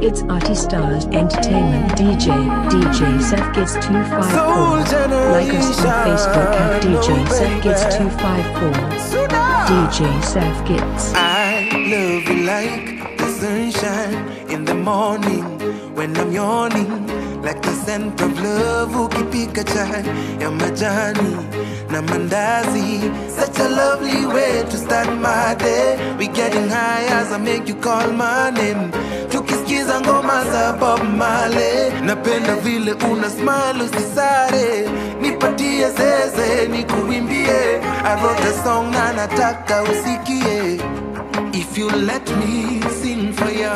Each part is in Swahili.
It's Artie Stars Entertainment DJ, DJ Seth Gids 254. Soul Like us on Facebook at DJ Seth Gids 254. DJ Seth Gids. I love you like the sunshine in the morning when I'm yawning, like the scent of love ukipika chai ya majani na mandazi. Such a lovely way to start my day. We getting high as I make you call my name. Tukisikiza ngoma za Bob Marley, napenda vile una smile usisare, nipatie zeze nikuimbie. I wrote a song na nataka usikie. If you let me sing for you.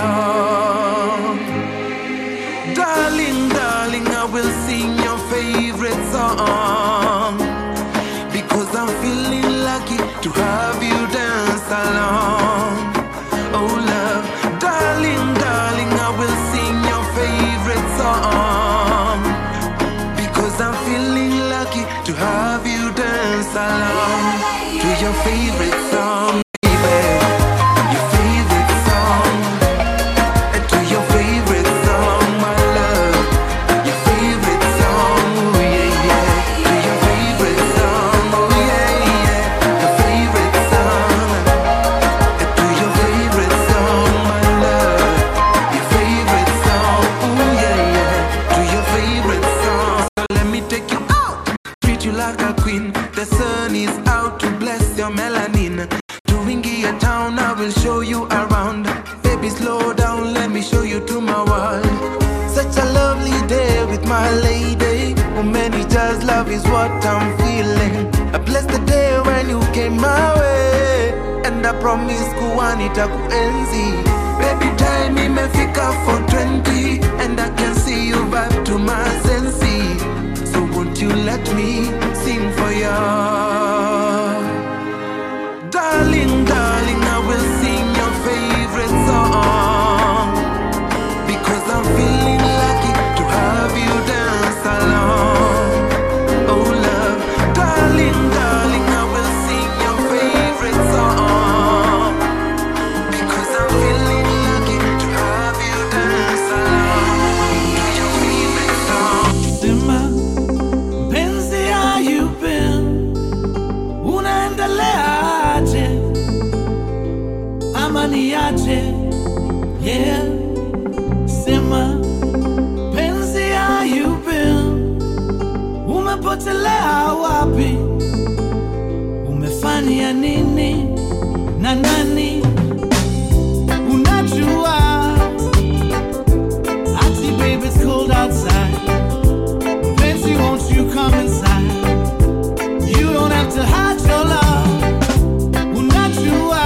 Darling, darling, I will sing your favorite song. Because I'm feeling lucky to have you dance along. Oh, love, darling, darling, I will sing your favorite song. Because I'm feeling lucky to have you dance along to your favorite song, baby. Your favorite song. To your favorite song, my love. Your favorite song, oh yeah, yeah. To your favorite song, oh yeah, yeah. Your favorite song. To your favorite song, my love. Your favorite song, oh yeah, yeah. To your favorite song. Let me take you out. Treat you like a queen. The sun is out to bless your melanin. Tuingia town, I will show you around. Baby, slow down, let me show you to my world. Such a lovely day with my lady. Oh, many just love is what I'm feeling. I bless the day when you came my way. And I promise kuwanita kuenzi. Baby, time imefika for 20. And I can see you vibe to my senses. So won't you let me sing for you? Darling, darling, I will sing your favorite song. Because I'm feeling lucky to have you dance along. Oh, love, darling, darling, I will sing your favorite song. Because I'm feeling lucky to have you dance along to your favorite song. Sema mpenzi, how you been? Unaendeleaje ama niaje? Yeah. Sema mpenzi, how you been? Umepotelea wapi? Umefanya nini na nani? Unajua ati baby it's cold outside Fancy, won't you come inside? You don't have to hide your love. Unajua,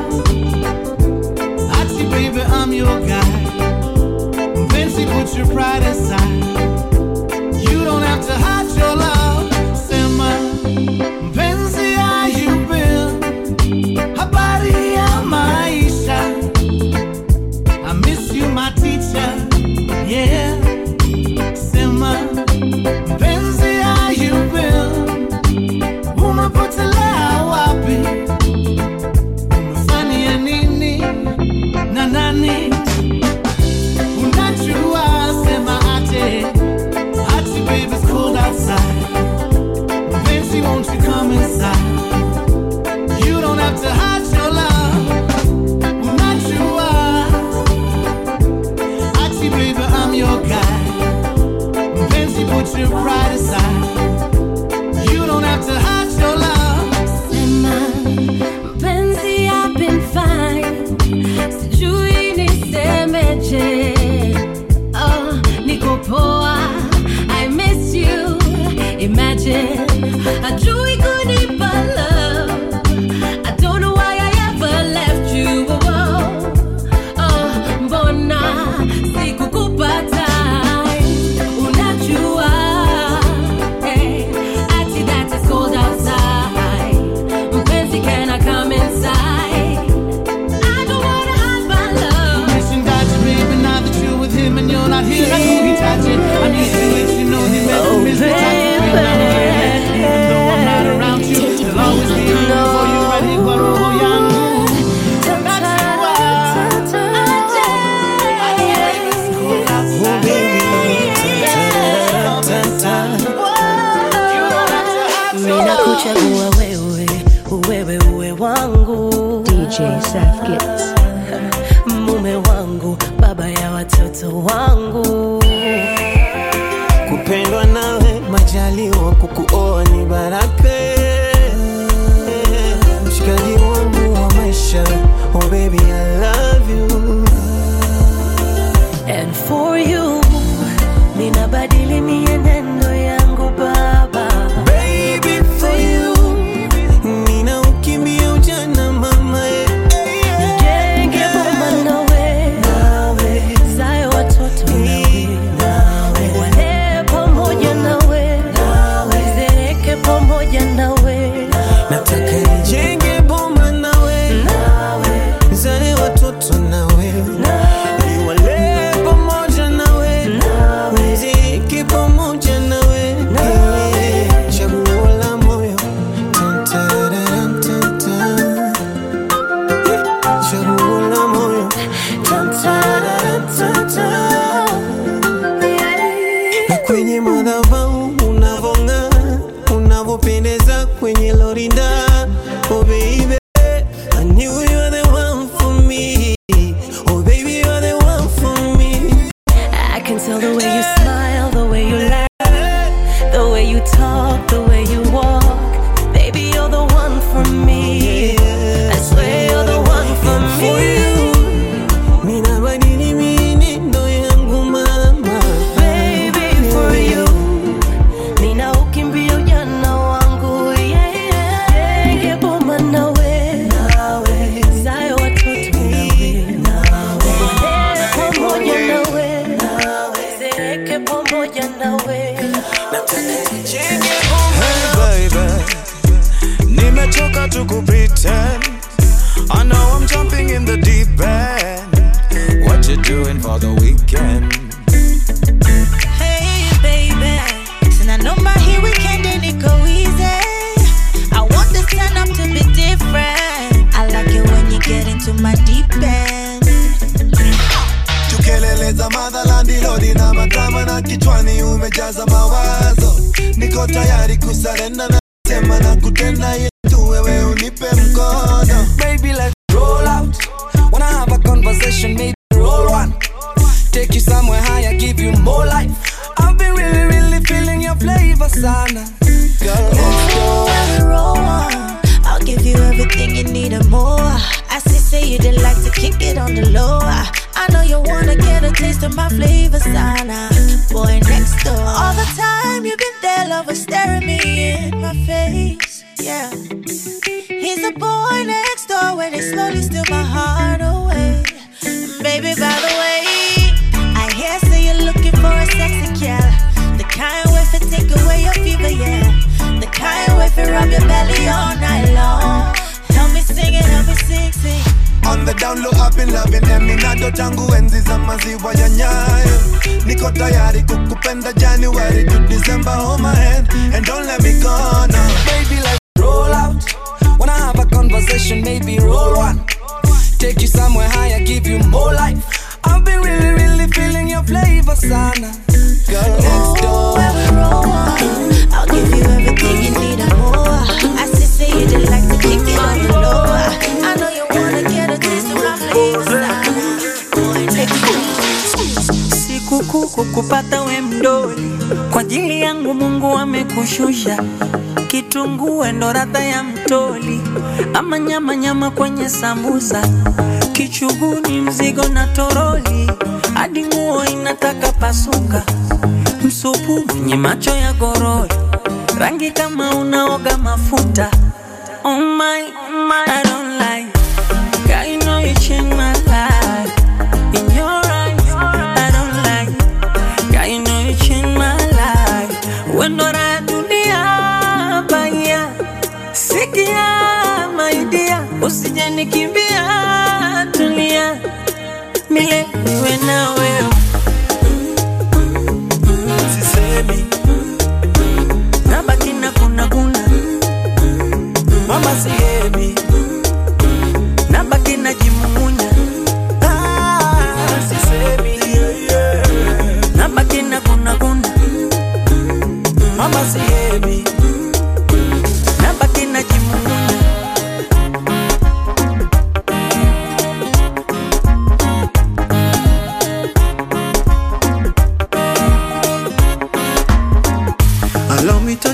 Ati, baby, I'm your guy. Fancy, put your pride aside. You don't have to hide your love. Sema, mpenzi, how you been? Habari ya maisha. I miss you, my teacher. Yeah. Sema, mpenzi, how you been? Umepotelea wapi? Umefanya nini na nani? Unajua, sema ate. Ati, baby, it's cold outside. Mpenzi, won't you come inside? You don't have to hide your love. Unajua, ati, baby, I'm your guy. Mpenzi, put your pride aside. You don't have to hide your love. Sema, mpenzi, I've been fine. Sijui nisemeje. Oh, niko poa. I miss you. Imagine, hajui kunipa love. I don't know why I ever left you. Oh, oh, mbona sikukupa time? Unajua, hey, ati that is cold outside. Mpenzi, can I come inside? I don't wanna hide my love. Wishing that you, baby, now that Seth Gits. mume wangu baba ya watoto wangu kupendwa nawe majaliwa kukuoa ni baraka mshikaji wangu wa maisha oh baby I love you and for you ninabadili mienendo yangu baba baby for you nina ukimbia ujana mama eh, eh, eh. Nijenge boma nawe nawe zae watoto nawe wale pamoja nawe nawe zereke pamoja nawe nataka nijenge boma nawe nawe zae watoto nawe niwale pamoja nawe mziki pamoja nawe Eh, chaguo la moyo Tan, tararam, tan, tan. Eh, chaguo la moyo Tan, tararam, tan, tan. na kwenye madhabahu unavong'aa unavyopendeza kwenye lorinda oh baby I knew you were the one for me oh baby you're the one for me I can tell the way you smile, the way you laugh, the way you talk, the way you walk. Baby, you're the one for me. I swear you're the one for for me. you ninabadili mienendo yangu mama Baby, for you. Nina ukimbia ujana wangu, yeah, yeah. Nige boma nawe, nawe. Zae watoto nawe, nawe. Pamoja nawe, nawe. Zereke pamoja nawe. Hey baby, nimechoka tu kupretend. I know I'm jumping in the deep end. What you doing for the weekend? Hey baby, sinanomba hii weekend niko easy. I want this turn up to be different. I like it when you get into my deep end. tukeleleza madhalandi lodi na madrama na kichwani umejaza mawazo niko tayari kusarenda na sema na kutenda yetu wewe unipe mkono Baby, let's roll out. Wanna have a conversation, maybe roll one. Take you somewhere higher, give you more life. I've been really, really feeling your flavor, sana. Girl, let's go. When we roll on, I'll give you everything you need and more. I see, say you did like to kick it on the low. I know you wanna get a taste of my flavor, sana. Boy next door. All the time you've been there, lover, staring me in my face. Yeah. He's the boy next door when they slowly steal my heart away. Baby, by the way, I hear say you're looking for a sexy gal. The kind with it take away your fever, yeah. The kind with it rub your belly all night long. Help me sing it, help me sing, sing. on the down low I've been loving eminado tangu enzi za maziwa ya nyayo niko tayari kukupenda January to December hold my hand and don't let me go now Baby, let's roll out. Wanna have a conversation, maybe roll one. Take you somewhere higher, give you more life. I've been really, really feeling your flavor, sana. Girl, let's go. When we roll on, I'll give you everything you need and more. I see, say you did like to kick it on the low. I know you wanna get a taste of my flavor, sana. Boy next door. sikukuu kukupata we mdoli, kwa ajili yangu Mungu amekushusha. Kitunguu ndo radha ya mtoli, ama nyama nyama kwenye sambusa, kichuguni mzigo na toroli, hadi nguo inataka pasuka, msupu mwenye macho ya gorori, rangi kama unaoga mafuta. Oh my, oh my, I don't like. God, you know you changed my life. In your eyes, I don't like. God, you know you changed my life. When do I dunia baya? Sikia my dear, usije nikimbia, tulia milele niwe na wewe. Sisemi nabaki na kuna kuna mama sihemi nabaki najimumunya Ah, sisemi nabaki na kuna kuna mama sihemi nabaki najimumunya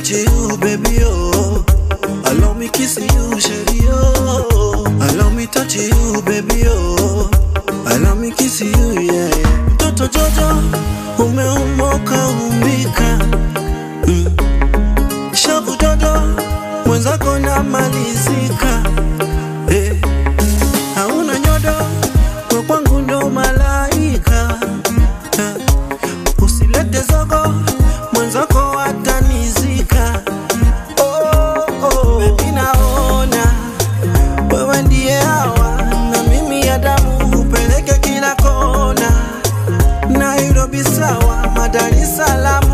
touch you, baby, oh. Allow me kiss you, shady, oh. Allow me touch you, baby, oh. Allow me kiss you, yeah, yeah. Mtoto Jojo, umeumoka umbika. Mm. Shavu dodo, mwenzako namalizika. Eh. Hauna nyodo, kwa kwangu ndo malaika. Eh. Usilete zogo, mwenzako atanizika. Oh, oh, baby naona wewe ndiye hawa na mimi Adamu, upeleke kila kona, Nairobi sawa, Dar es Salaam.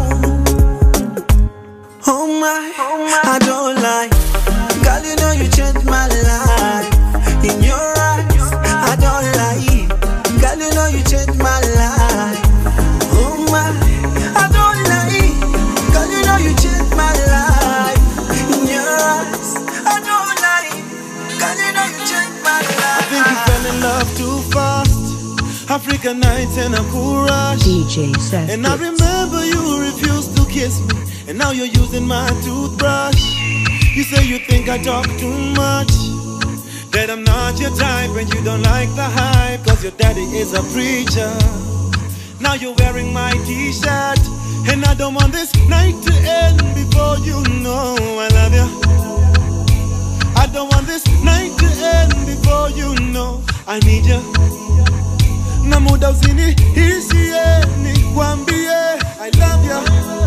Oh my, I don't lie, girl, you know you changed my life. In your eyes, I don't lie, girl, you know you changed my life. Oh my, I don't lie, girl, you know you changed my life. In your eyes, I don't lie, girl, you know you changed my I think you life. fell in love too fast. African nights and a cool rush. DJ Seth And I Gifts. remember you refused to kiss me, and now you're using my toothbrush. You say you think I talk too much, that I'm not your type, and you don't like the hype, cause your daddy is a preacher. Now you're wearing my t shirt, and I don't want this night to end before you know I love you. I don't want this night to end before you know I need you. na muda usiniishie nikwambie I love you.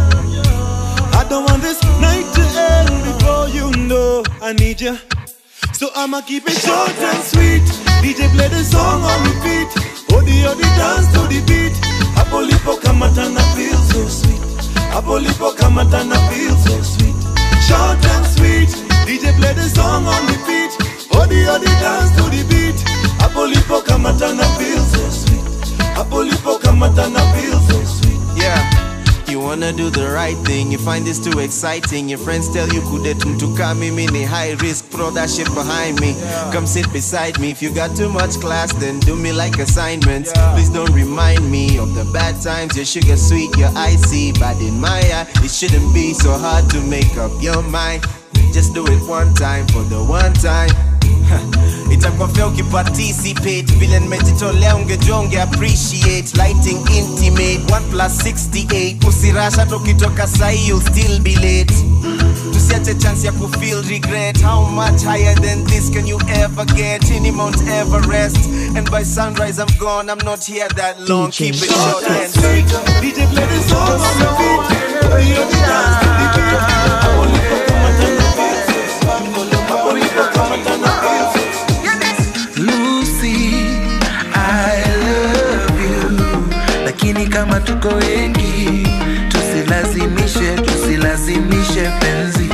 I don't want this night to end before you know I need you. So I'ma keep it short and sweet. DJ play the song on repeat. Odi odi dance to the beat. Hapo lipo kamata na feel so sweet. Hapo lipo kamata na feel so sweet. Short and sweet. DJ play the song on repeat. Odi odi dance to the beat. Hapo lipo kamata na feel so sweet. Hapo lipo kamata na feel so sweet. Yeah. You wanna do the right thing, you find this too exciting. Your friends tell you kudet to come me ni high risk, throw that shit behind me. Come sit beside me. If you got too much class, then do me like assignments. Please don't remind me of the bad times. Your sugar sweet, your icy, but in my eye, it shouldn't be so hard to make up your mind. Just do it one time for the one time. itakuwa fea ukiparticipate vile nimejitolea ungejua unge appreciate lighting intimate 1 plus 68 usirasha tokitoka sahi you'll still be late tusiache chance ya kufeel regret how much higher than this can you ever get in mount everest and by sunrise i'm gone i'm not here that long DJ keep it Short short and sweet. DJ play the song on repeat. Odi odi dance to the beat. Hapo lipo kamata na feel so sweet. Hapo lipo kamata na feel so sweet. Lucy, I love you, lakini kama tuko wengi tusilazimishe, tusilazimishe penzi.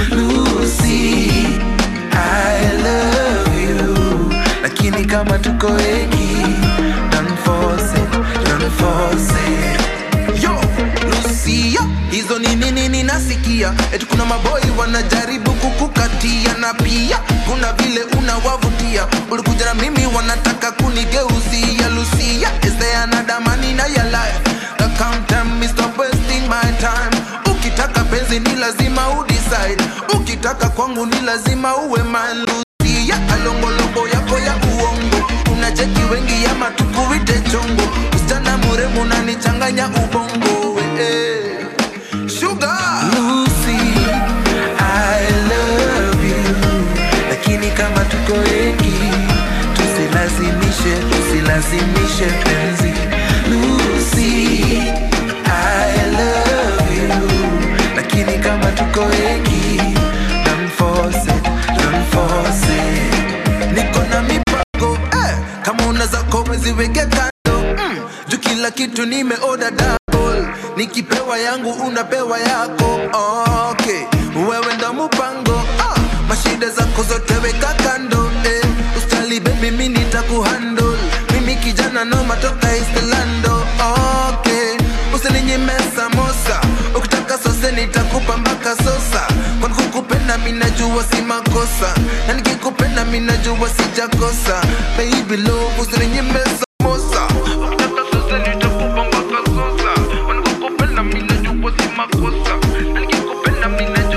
Lucy, I love you, lakini kama tuko wengi don't force it, don't force it. Yo, Lucy, yo, hizo ni nini ninasikia eti kuna maboi wanajaribu kukukatia na pia kuna vile unawavutia ulikuja na mimi wanataka kunigeuzia Lucia is there another man in your life that come tell me stop wasting my time ukitaka penzi ni lazima udecide ukitaka kwangu ni lazima uwe man Lucia alongologo yako ya uongo unacheki wengi ama tukuite chongo msichana muremu unanichanganya ubongo eh. Sugar Lucy, I love you Lakini kama tuko wengi Tusilazimishe, tusilazimishe penzi Lucy, I love you Lakini kama tuko wengi Don't force it, don't force it Niko na mipango eh, Kama una zako weziweke kando mm, Juu kila kitu nimeoda double Nikipewa yangu unapewa yako okay. Wewe ndo mupango ah, mashida zako zote weka kando eh. Ustali baby mi nitakuhandle Mimi kijana no matoka Istelando okay. Usininyime samosa Ukitaka sose nitakupa mpaka sosa Kwani kukupenda mi najua si makosa Na nikikupenda mi najua sijakosa Baby love usininyime samosa Ukitaka sose nitakupa mpaka sosa Kwani kukupenda mi najua si makosa Na nikikupenda mi najua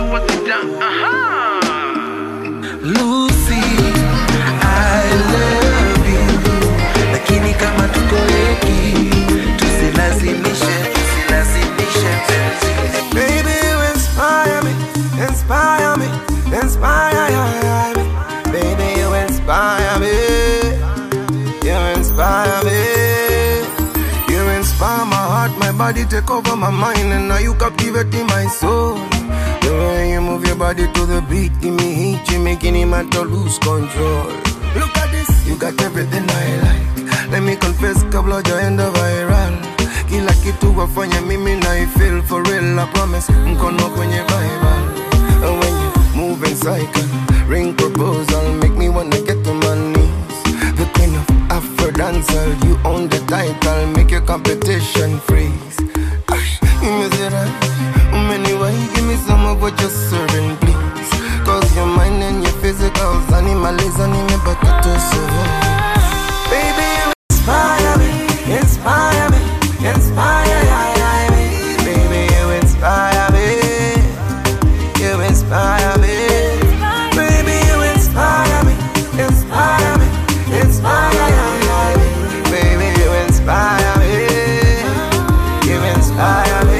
body take over my mind and now you captivating my soul. The way you move your body to the beat, give me heat, you making him man to lose control. Look at this, you got everything I like. Let me confess, kabla jaenda viral. Kila kitu wafanya mimi na feel for real, I promise. Mkono kwenye Bible. And when you move in cycle, ring proposal, make me wanna get to my knees. The queen of Afro dancer, you own the title, make your competition freeze. Ay, Give me the right, anyway, give me some of what you're serving, please. Cause your mind and your physicals, animalism, me but to survive. Baby, you inspire me, inspire me, inspire me. Baby, you inspire me, you inspire me. Baby, you inspire me, inspire me, inspire me. Baby, you inspire me, you inspire me.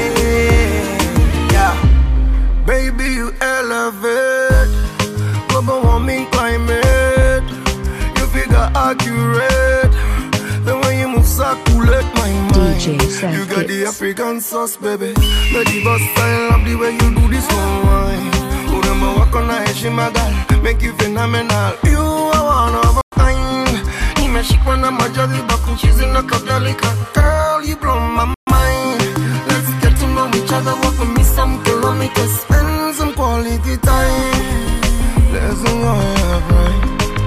Yeah, baby, you elevate global warming climate. You figure accurate. The way you move circulate my mind. DJ Seth You got the Gitz. African sauce, baby. The diva style of the way you do this one wine. Urembo wako na heshima girl, make you phenomenal. You are one of a kind. Nimeshikwa na majaliba kuchizi na kadhalika. Girl, you blow my mind. Let's get to know each other, walk with me some kilometers, spend some quality time. Let's enjoy our ride.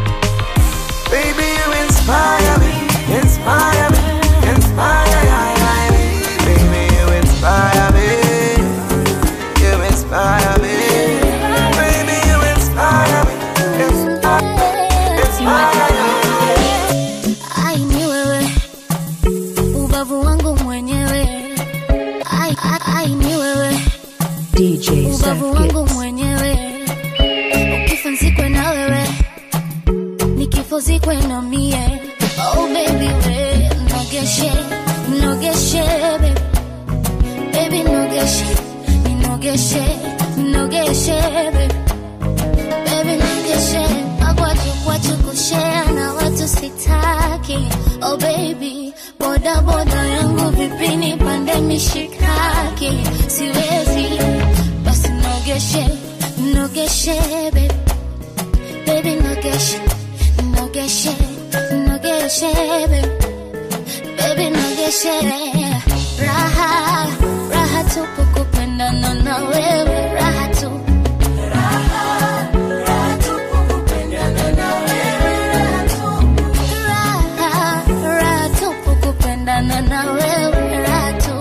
Baby, you inspire me, inspire me, inspire me. Baby, you inspire me, you inspire me. Baby, you inspire me, inspire, inspire me. Ai ni wewe ubavu wangu mwenyewe ai, ai, ai ni wewe DJ ubavu Seth wangu Gitz. mwenyewe ukifa nzikwe na wewe nikifo zikwe na mie oh baby we nogeshe nogeshe baby baby nogeshe ninogeshe ninogeshe baby baby nogeshe magwaju kwachu kushea na watu sitaki oh baby boda boda yangu vipi nipande mishikaki siwezi basi nogeshe nogeshe baby baby nogeshe nogeshe nogeshe baby baby nogeshe raha raha tupu kupendana na wewe raha tu Raha, raha tupu kupendana na wewe raha tu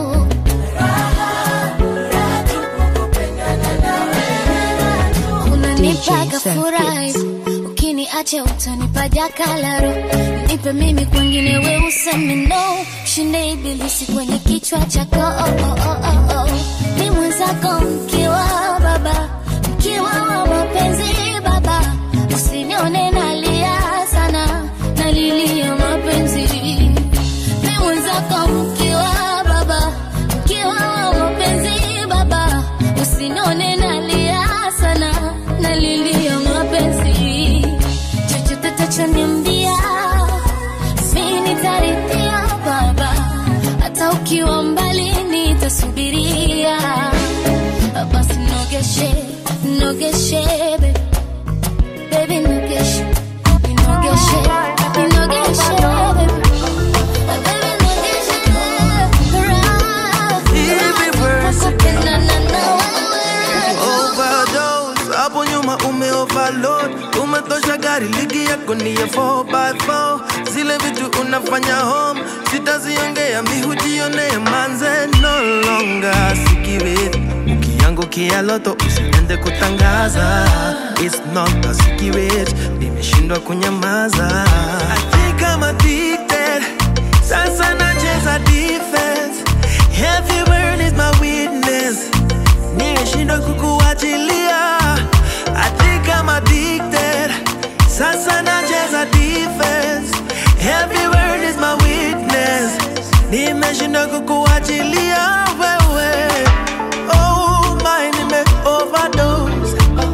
unanipaga DJ Seth furahi ukiniacha utanipa jakalaro nipe mimi kwengine we useme no shinde ibilisi kwenye kichwa chako oh, oh, oh, oh, oh. ni mwenzako mkiwa baba mkiwa wa mapenzi baba usinione nalia sana nalilia mapenzi ni mwenzako mkiwa baba mkiwa wa mapenzi baba usinione nalia sana nalilia mapenzi chochote tachoniambia mi nitarithia baba hata ukiwa mbali nitasubiria basi nogeshe nogeshe baby. baby nogeshe nogeshe nogeshe baby. Baby, nogeshe. Raha, raha, kupendana na wewe. overdose hapo nyuma ume overload umetosha gari ligi yako ni ya 4x4 zile vitu unafanya home sitaziongea mihujionee manze no longer sikirit ukiangukia loto usiende kutangaza It's not a secret nimeshindwa kunyamaza I think I'm addicted sasa nacheza defense Every word is my witness nimeshindwa kukuachilia I think I'm addicted sasa nacheza defense Every word is my witness nimeshindwa kukuachilia wewe oh my nime overdose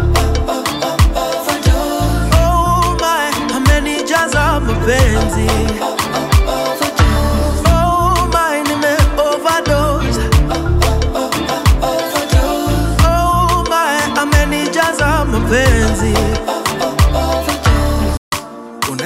oh my amenijaza mapenzi oh my nime overdose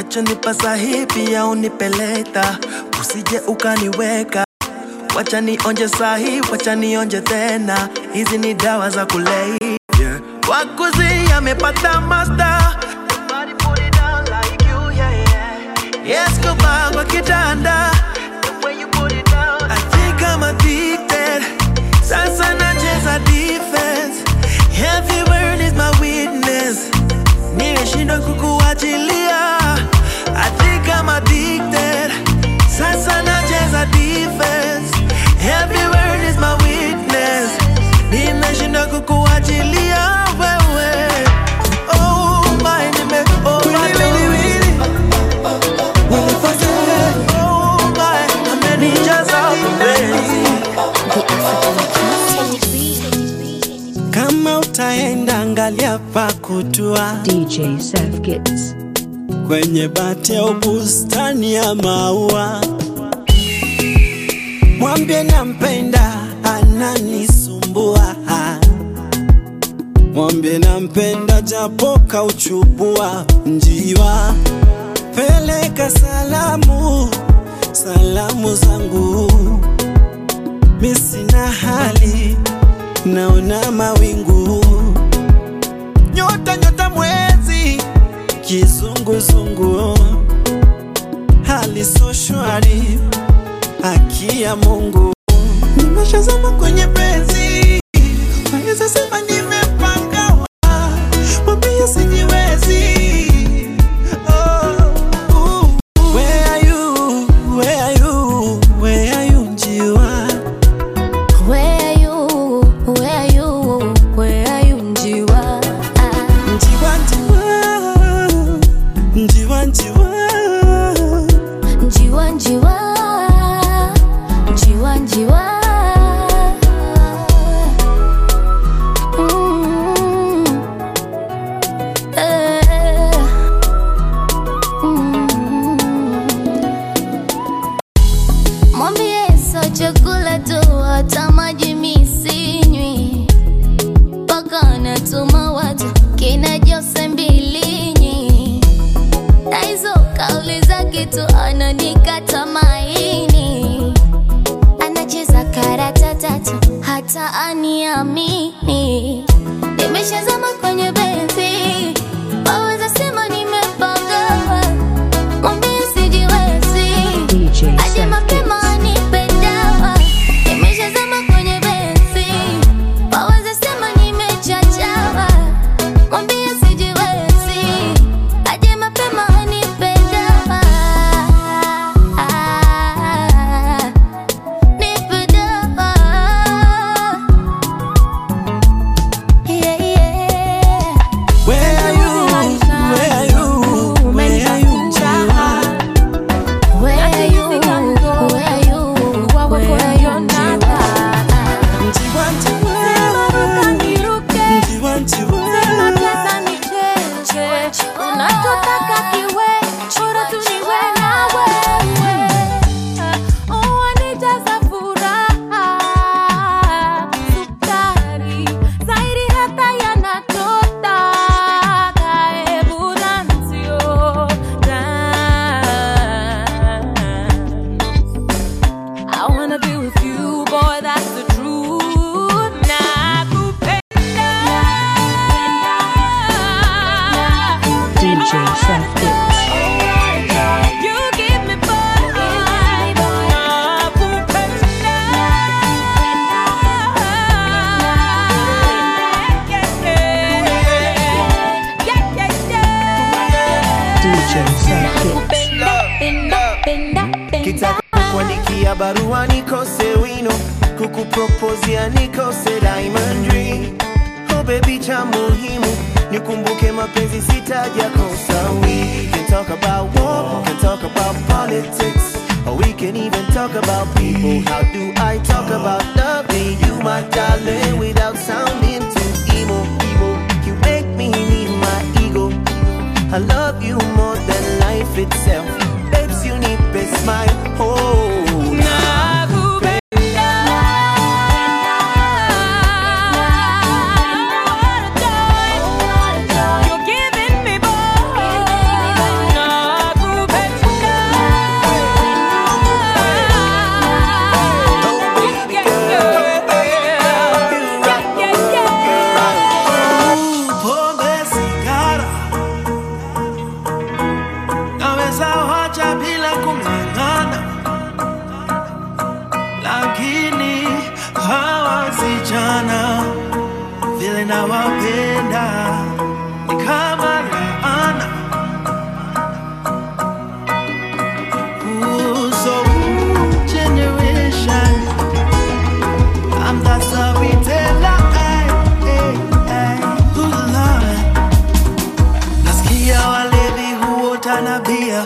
unachonipa sahi pia unipeleta usije ukaniweka wacha nionje sahi wacha nionje tena hizi ni dawa za kulevya wakuzi amepata master Somebody put it down like you, yeah, yeah. Yes, kuba kwa kitanda The way you put it down I think I'm addicted Sasa nacheza defense Every word is my witness Nimeshindwa kukuachilia I think I'm addicted Sasa nacheza defense Every word is my witness Nimeshindwa kukuachilia wewe Oh my nime oh my baby Oh my amenijaza mapenzi kama utaenda angalia pa kutua DJ Seth Gits. kwenye bati au bustani ya maua, mwambie nampenda, ananisumbua. Mwambie nampenda, japo kauchubua njiwa. Peleka salamu, salamu zangu, mi sina hali, naona mawingu, nyota nyota, mwezi kizunguzungu, hali so shwari, haki ya Mungu. Nimeshazama kwenye penzi, naweza sema nimepangawa, mwambie sijiwezi. Oh, ooh. Where are you? Where are you? Where are you, njiwa? Where are you? Where are you? Where are you, Njiwa? Njiwa, njiwa, njiwa, njiwa. Njiwa, njiwa, njiwa, njiwa. Mm. Eh. Mm. Mwambie sio chakula tu, hata maji mi sinywi, mpaka natuma watu kina Jose Mbilinyi, na hizo kauli zake tu ananikata maini, anacheza karata tatu hata aniamini. Nimeshazama kwenye benzi, waweza sema nimepagawa, mwambie sijiwezi DJ Aje Seth mapema Gits. anipe dawa, nimeshazama kwenye benzi, waweza sema nimechachawa, mwambie sijiwezi, aje mapema anipe dawa, nipe dawa, yeah, yeah. Where are you? Where are you? Where are you, njiwa? Where are you? Where are you? Where are you, Njiwa? Njiwa, njiwa. Njiwa, njiwa. Unachotaka kiwe, bora tu niwe na wewe. Wanijaza furaha, sukari, zaidi hata ya natota. Karibu na mzio, I wanna be with you, boy, that's the truth. Nakupenda. DJ Seth Gits. You give me DJ Seth Gits. kitaka kukuandikia barua nikose wino kukupropozia nikose diamond ring oh baby cha muhimu nikumbuke mapenzi sitaja kosa we can talk about war can talk about politics or we can even talk about people how do i talk about loving you my darling without sounding too emo emo you make me need my ego I love you more than life itself. Babes, you need a smile. Oh, You're giving me boy. nawapenda ni kama laana Ooh, so ooh, generation I'm that storyteller ay, ay, ay. Ooh, Lord. Nasikia walevi huota na bia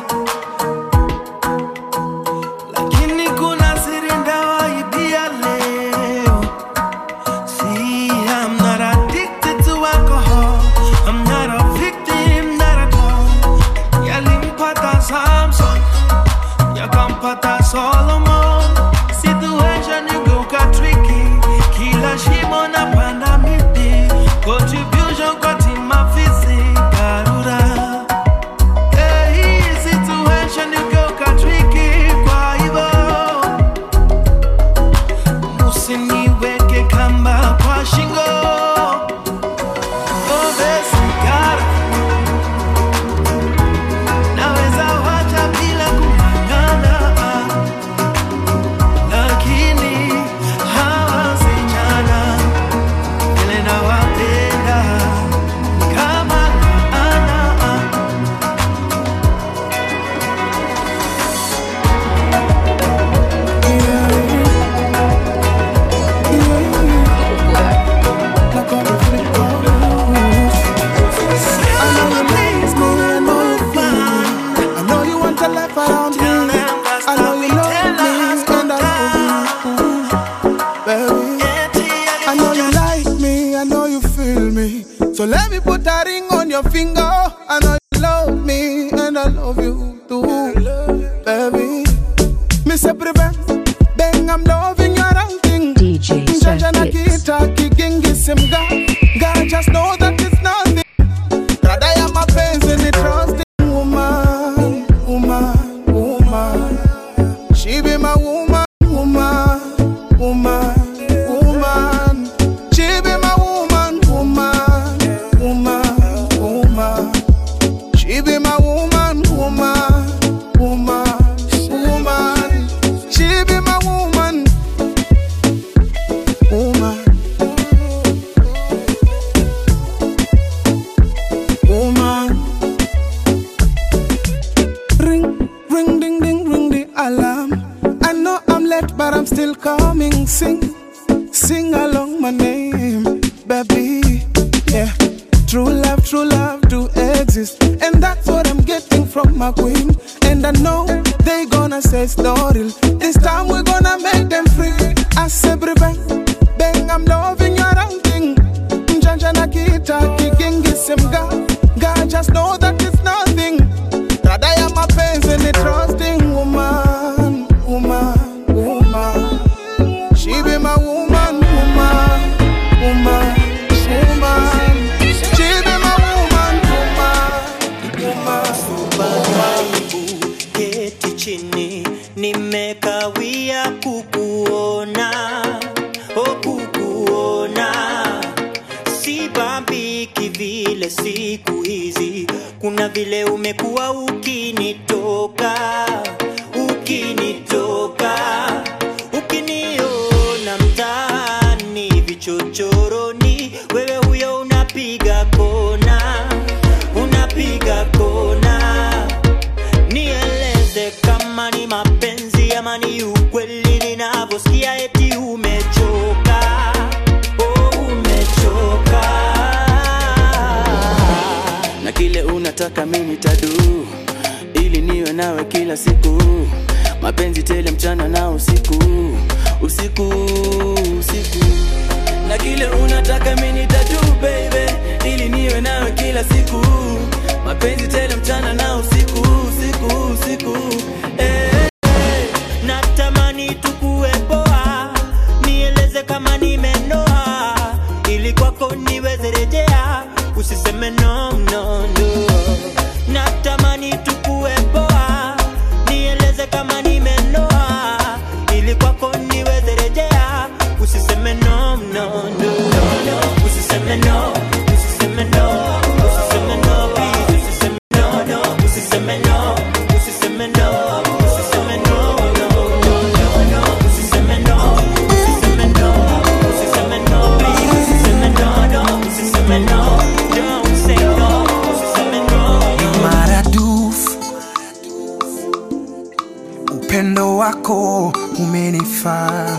lakini kuna siri ndawaibia leo See, I'm not addicted to alcohol. I'm not a victim, not at all. Yalimpata Samson, yakampata Solomon. Situation igeuka tricky, kila shimo napanda miti. Contribution kwa timu afisi, Karura. Hey, situation igeuka tricky, kwa hivyo usiniweke kamba kwa shingo Pombe sigara naweza wacha bila kung'ang'ana lakini hawa wasichana vile nawapenda ni kama laana I know you want to laugh around me. I know you love me and I love you, baby. I know you like me, I know you feel me. So let me put a ring on your finger. I know you love me and I love you too, baby. Mr. Prevent, bang, I'm loving your outing. DJ Jaja na Seth Gits. kita kigingi simga. God just know that it's nothing. Rather ya mapenzi ni trusting woman, woman, woman. She be my woman, woman, woman, woman. She be my woman, woman, woman, woman. She be my woman, woman, woman, woman. She be my woman, woman. woman. Ring, ring, ding, ding, ring the alarm. I know I'm late, but I'm still coming. Sing, sing along my name, baby. Yeah, true love, true love do exist, and that's what I'm getting from my queen. And I know they gonna say it's not real. This time we're gonna make them free. I say, bang, bang, I'm loving your outing. Njanja na kita kigingi simga God just know that it's nothing Rada ya mapenzi ni trusting woman Woman, woman She be my woman, woman Woman, woman She be my woman, woman Woman, keti chini nimekawia kukuona o kukuona sibambiki vile siku hizi kuna vile umekuwa ukinitoka ukinitoka ukiniona mtaani vichochoroni wewe huyo unapiga kona unapiga kona nieleze kama ni mapenzi ama ni ukweli ninavyosikia eti umechoka oh, umechoka na kile unataka mimi tadu ili niwe nawe kila siku mapenzi tele mchana na usiku usiku usiku na kile unataka mimi tadu baby ili niwe nawe kila siku mapenzi tele mchana na usiku usiku usiku eh. natamani tukuwe poa nieleze kama nimenoa ili kwako niweze rejea usiseme no, no, no. natamani tukuwe poa nieleze kama nimenoa ili kwako niweze rejea usiseme no, no, no. usiseme no usiseme no usiseme no please usiseme no no usiseme no usiseme no usiseme no no no no no usiseme no usiseme no usiseme no please usiseme no no sifa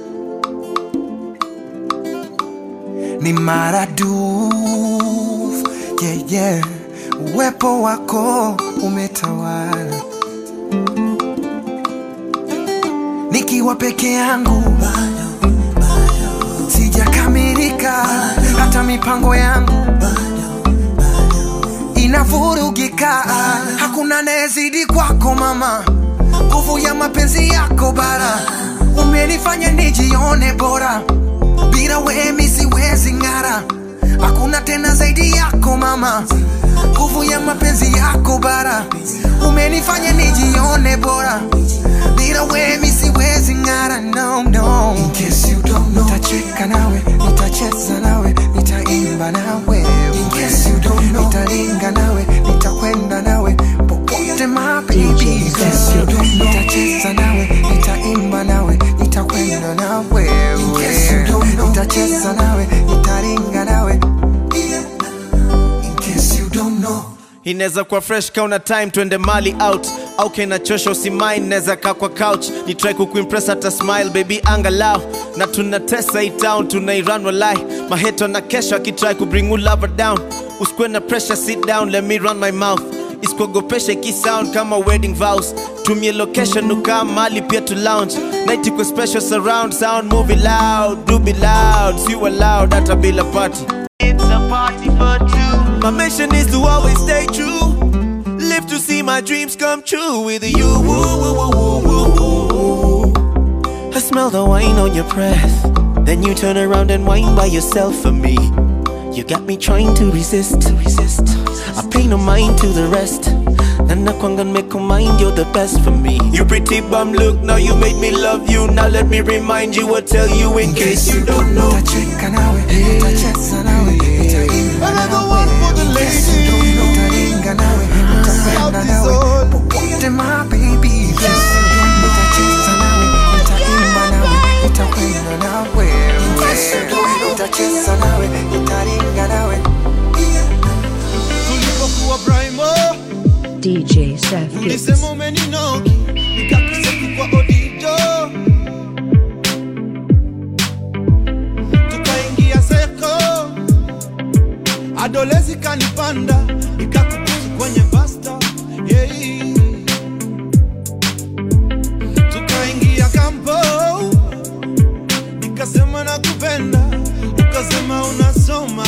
ni maradufu yeah, yeah. uwepo wako umetawala nikiwa peke yangu sijakamilika hata mipango yangu inavurugika hakuna naezidi kwako mama nguvu ya mapenzi yako bara umenifanya nijione bora bila wemi siwezi ng'ara hakuna tena zaidi yako mama nguvu ya mapenzi yako bara umenifanya nijione bora bila wemi siwezi ng'ara no, no. In case you don't know, nitacheka nawe nitacheza nawe nitaimba nawe In case you don't know, nitaringa nawe nitakwenda nawe popote my baby In case you don't know, nitacheza nawe nitaimba nawe nitakwenda nawe In case you don't know, nitacheza nawe nitaringa nawe In case you don't know inaweza kuwa fresh kauna time twende mali out au kinachosha usimain naweza kaa kwa couch ni try kukuimpress hata smile baby angalau na tunatesa hii town tunairan walai maheto na kesho akitry kubring you lover down usikwe na pressure sit down let me run my mouth isikuogopesha ikisound kama wedding vows tumie location ukaa mali pia to lounge night iko special surround sound movie loud do be loud si loud hata bila party It's a party for two. My mission is to always stay true. Live to see my dreams come true with you. Woo, woo, woo, woo, woo, woo. I smell the wine on your breath. Then you turn around and whine by yourself for me. You got me trying to resist, to resist. I pay no mind to the rest. And I can't make a mind, you're the best for me. You pretty bum look, now you made me love you. Now let me remind you or tell you in case you don't know. nitacheka nawe nitacheza nawe nitaimba nawe In case you don't know, nitaringa nawe nitakwenda nawe popote my baby In case you don't know, nitacheza nawe nitaimba nawe nitakwenda nawe In case you don't know, nitacheza nawe nitaringa nawe tulipokuwa brimo DJ Seth Gibbs. ulisema umeninoki nikakuseku kwa odijo tukaingia seko adolezi kanipanda nikakubusu kwenye basta yeah. tukaingia kampo nikasema nakupenda ukasema unasoma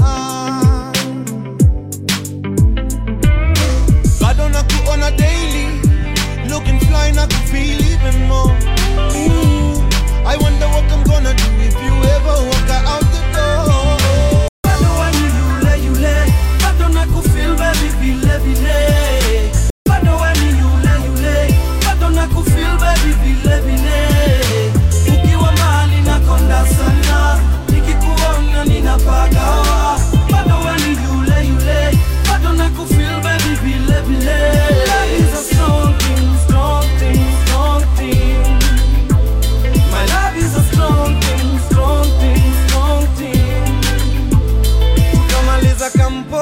bado na kuona daily looking fly na kufeel even more Ooh, I wonder what I'm gonna do if you ever walk out the door Bado wani yule yule, bado nakufeel baby vile vile. Bado wani yule yule, bado nakufeel baby vile vile. Ukiwa mahali nakonda sana, nikikuona ninapagawa. Bado wani yule yule, bado nakufeel baby vile vile. Love is a strong thing, strong thing, strong thing. My love is a strong thing, strong thing, strong thing. ukamaliza kampo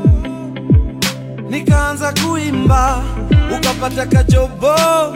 nikaanza kuimba ukapata kajobo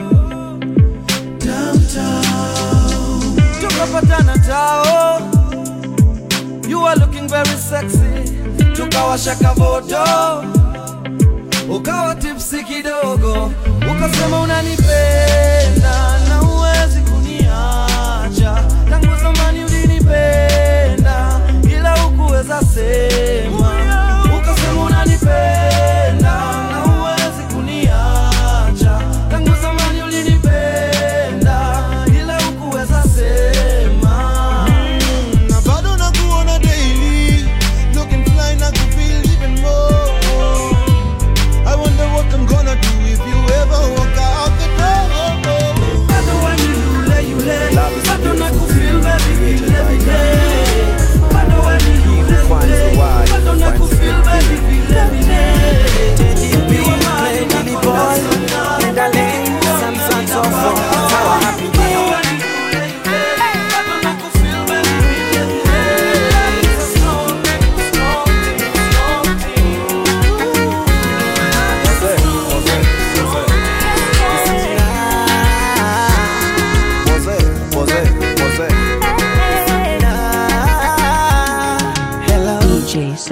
Downtown. tukapatana tao you are looking very sexy tukawasha kavoto ukawa tipsi kidogo ukasema unanipenda na uwezi kuniacha tangu zamani ulinipenda ila ukuweza sema ukasema unanipenda na uwezi kuniacha tangu zamani ulinipenda ila ukuweza sema na bado na kuona daily looking fly na kufeel even more I wonder what I'm gonna do if you ever walk out the door bado wani yule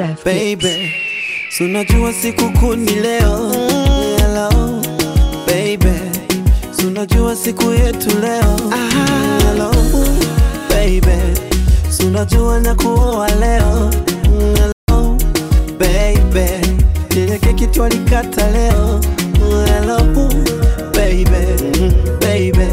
Seth baby so unajua siku kuu ni leo hello baby so unajua siku yetu leo hello baby so unajua na kuoa leo hello baby ile keki twalikata leo hello baby baby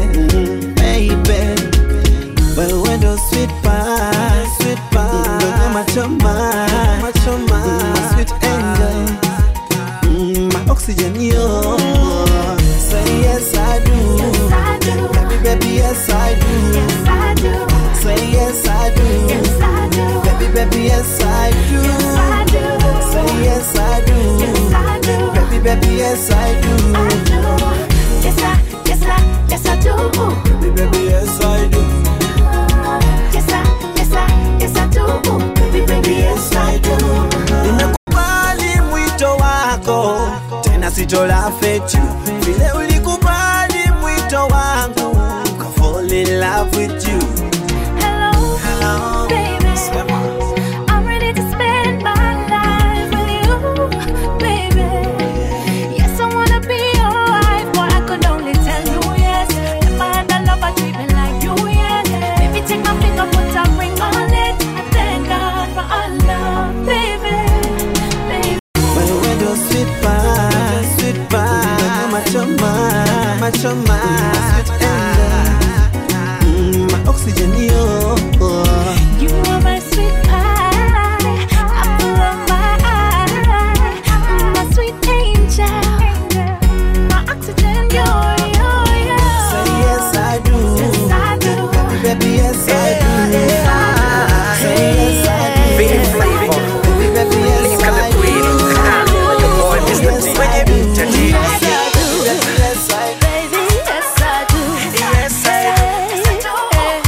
baby wewe ndo sweet pie sweet pie Wewe machoma machoma sweet angel Mm, my oxygen yo say yes I do baby baby yes I do say yes I do baby baby yes I do say yes I do baby baby yes I do Yes, I, yes, I, yes, I do. baby baby yes I do Yes, I, yes, I, yes, I do. Baby, baby, yes, I do. nimekubali mwito wako tena sitola fetu vile ulikubali mwito wangu ka fall in love with you Hello, Hello. baby. I'm ready to spend my life with you, baby. Yes, I wanna be your wife, but I could only tell you yes. If I had a lover treatment like you, yes. Baby, take my finger, put a ring on it. I thank God for our love, baby. Baby. wewe ndo sweet pie sweet pie machoma machoma sweet angel Mm, my oxygen yo You are my sweet pie, apple of my eye, my sweet angel, my oxygen, you're, you're, you're. say yes I do Yes, I do. baby baby yes I do say yes I do Big flavor. baby baby yes Link of the I do queen. Your boy, Mr. D. Entertainer. Yes, I do. Baby, yes, I do. Yes, I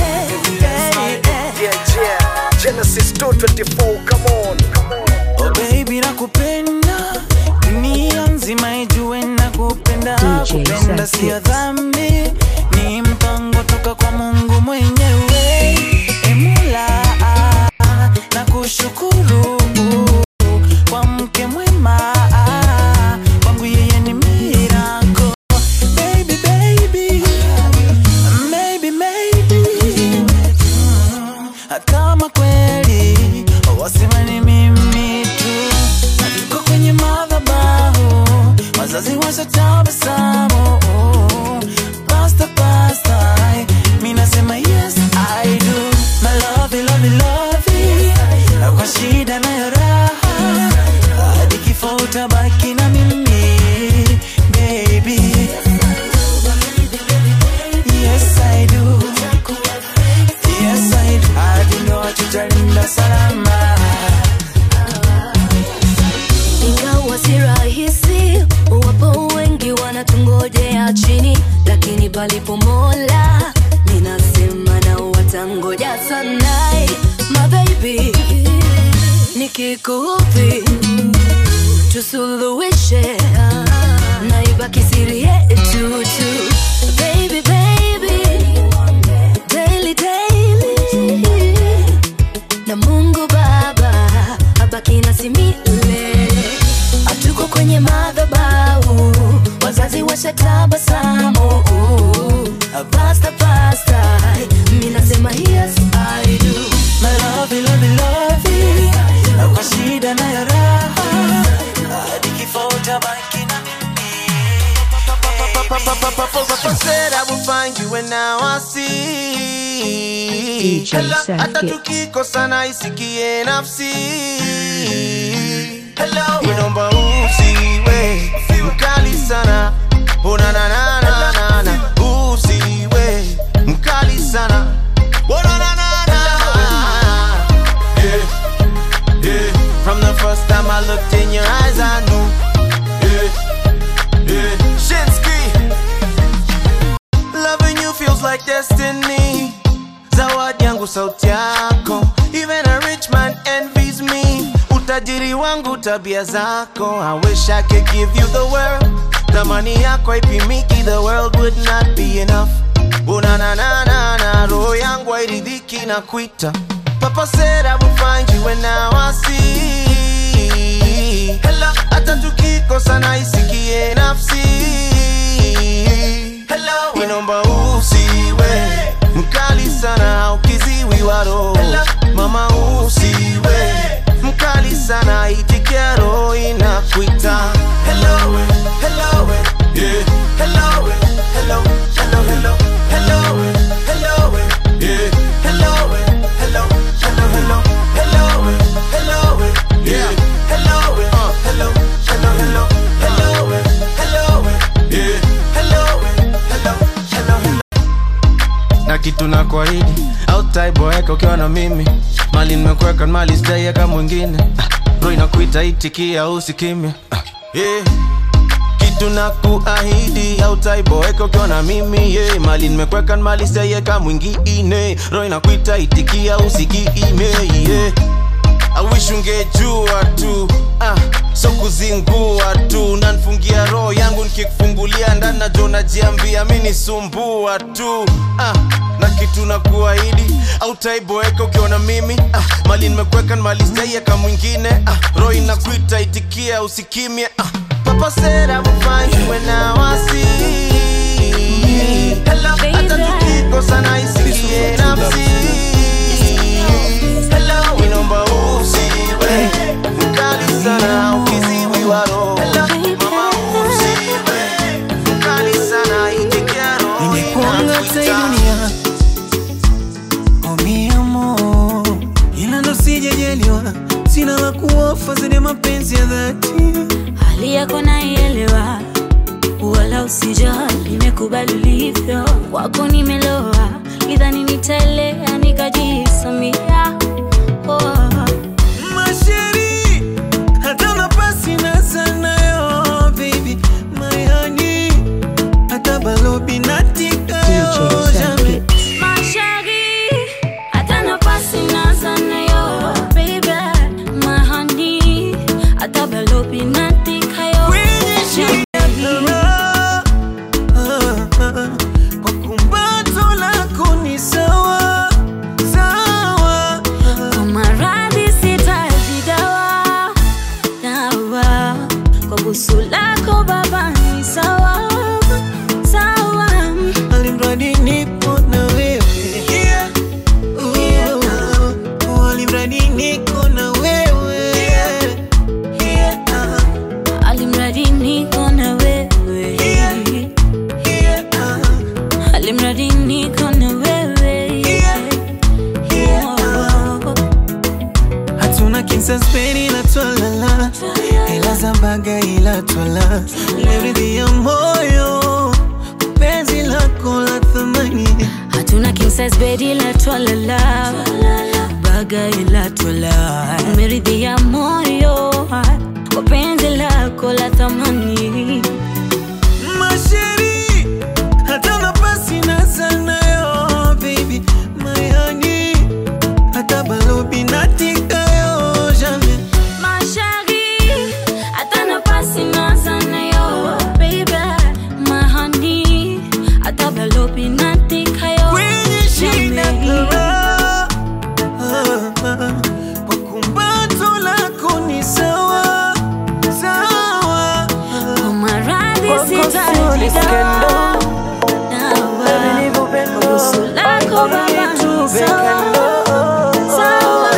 Yeah, yeah. Genesis 224, come on. Come on. Oh baby nakupenda dunia nzima ijue nakupenda DJ kupenda Seth sio Hits. dhambi ni mpango toka kwa mungu mwenyewe emula na kushukuru kwa mke mwema kwangu yeye ni mirako baby baby maybe maybe kama kweli wasema ni mimi tu tuko kwenye madhabahu wazazi washatabasamu pasta pasta mi nasema yes i do my love love love kwa shida nayo raha hadi kifo utabaki na mimi baby yes i do Yes, I do. Hadi ndoa tutalinda salama. Ingawa si rahisi, wapo wengi wanatungojea chini, lakini palipo Mola ninasema na watangoja sana. My baby, nikikuudhi tusuluhishe, na ibaki siri yetu tu. Baby, baby, daily, daily na Mungu Baba abaki nasi milele. Hatuko kwenye madhabahu, wazazi washatabasamu. Pasta pasta, mi nasema yes I do. My love, love, love. Kwa shida na ya raha. Hadi kifo utabaki na Papa said I will find you and now I see DJ Hello, Seth hata Gets. tukikosana isikie nafsi Hello, inomba usiwe mkali sana Ona na na na na na usiwe mkali sana Ona na na na yeah, yeah. From the first time I looked in your eyes I knew yeah, yeah. Shinsky Loving you feels like destiny. Zawadi yangu sauti yako. Even a rich man envies me. Utajiri wangu tabia zako. I wish I could give you the world. Thamani yako haipimiki, the world would not be enough. Una na na na na, roho yangu hairidhiki na kuita. Papa said I will find you and now I see. Hello, hata tukikosana isikie nafsi Hello, inomba usiwe mkali sana ukiziwi waro mama usiwe mkali sana itikia roho inakuita hello hello yeah hello hello hello hello hello hello yeah hello hello hello hello hello hello yeah hello uh, hello hello hello hello hello yeah hello hello hello hello na kitu na kwaidi autaiboeka ukiwa na mimi mali nimekweka mali sijaieka mwingine Ah, ro inakuita itikia usikimya Ah, yeah. kitu na kuahidi autaiboeka ukiwa na mimi yeah. mali nimekweka mali sijaieka mwingine ro inakuita itikia usikime yeah. I wish ungejua tu ah, so kuzingua tu nanfungia roho yangu nikikufungulia ndani najo najiambia mi nisumbua tu ah, na kitu na kuahidi au taiboeka ukiona mimi ah, mali nimekweka mali sijaieka mwingine ah, roho inakuita itikia usikimye ah, papa said I will find you when I was Hello, hata tukikosana isikie nafsi Hello, inomba usiwe mkali sana ukiziwi waro mama usiwe mkali sana itikia roho Nimekuanga hata hii dunia oh mi amor, ila ndo sijajaliwa, sina la kuofa zaidi ya mapenzi ya dhati. hali yako naielewa, wala usijali, nimekubali ulivyo, kwako nimeloa, idhani nitaelea nikajisamia oh. Masheri, hata nafasi na sana yo, baby, my honey, hata balobi natika yo, jamais. Mashari, hata nafasi na sana yo, baby, my honey, hata balobi natika yo, Kwa kumbato lako ni sawa sawa, Kwa maradhi sitaji dawa dawa, kwa busu lako baba ni sawa sawa. alimradi nipo na wewe Oh, alimradi niko na wewe Alimradi niko na wewe, alimradi niko na wewe. Oh. hatuna kinsaspeni ila twalala ila zambaga ila twala leridhi ya moyo penzi lako la thamani hatuna king size bed ila twalala baga ila twala umeridhia moyo kwa penzi lako la thamani masheri hata nafasi na sana yo baby my honey hata balobi natika yo jamais Mashari, hata nafasi na sana yo, baby, my honey, hata balobi natika yo. kwenye shina Jamais. kara kwa kumbato lako ni sawa sawa Kwa maradhi Kwako sitaji sioni skendo. dawa. Kwa busu lako baba ni sawa, sawa.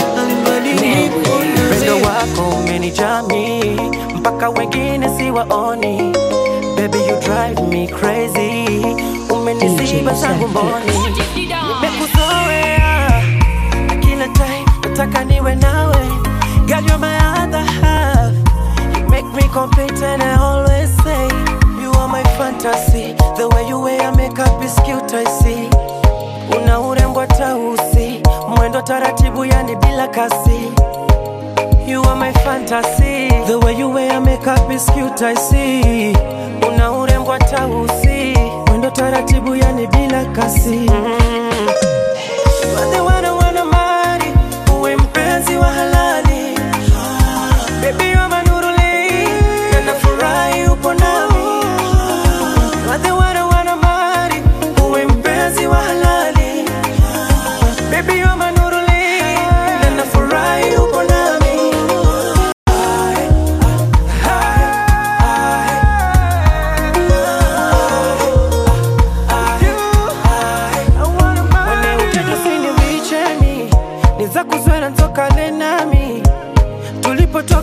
Upendo wako umenijami mpaka wengine siwaoni. Baby you drive me crazy, umenisiba zangu mboni. Nimekuzoea na kila time nataka niwe nawe. Girl you're my other half, you make me complete and I always say you are my fantasy. The way you wear makeup is cute I see. Una urembo tausi, mwendo taratibu yani bila kasi. You are my fantasy. The way you wear makeup is cute, I see. Una urembo tausi, mwendo taratibu yani bila kasi. Mm. You are the one I wanna marry, uwe mpenzi wa halali. Baby you are my nuruli, na nafurahi upo nami. You are the one I wanna marry, uwe mpenzi wa halali. Baby you are my nuruli, na nafurahi upo nami.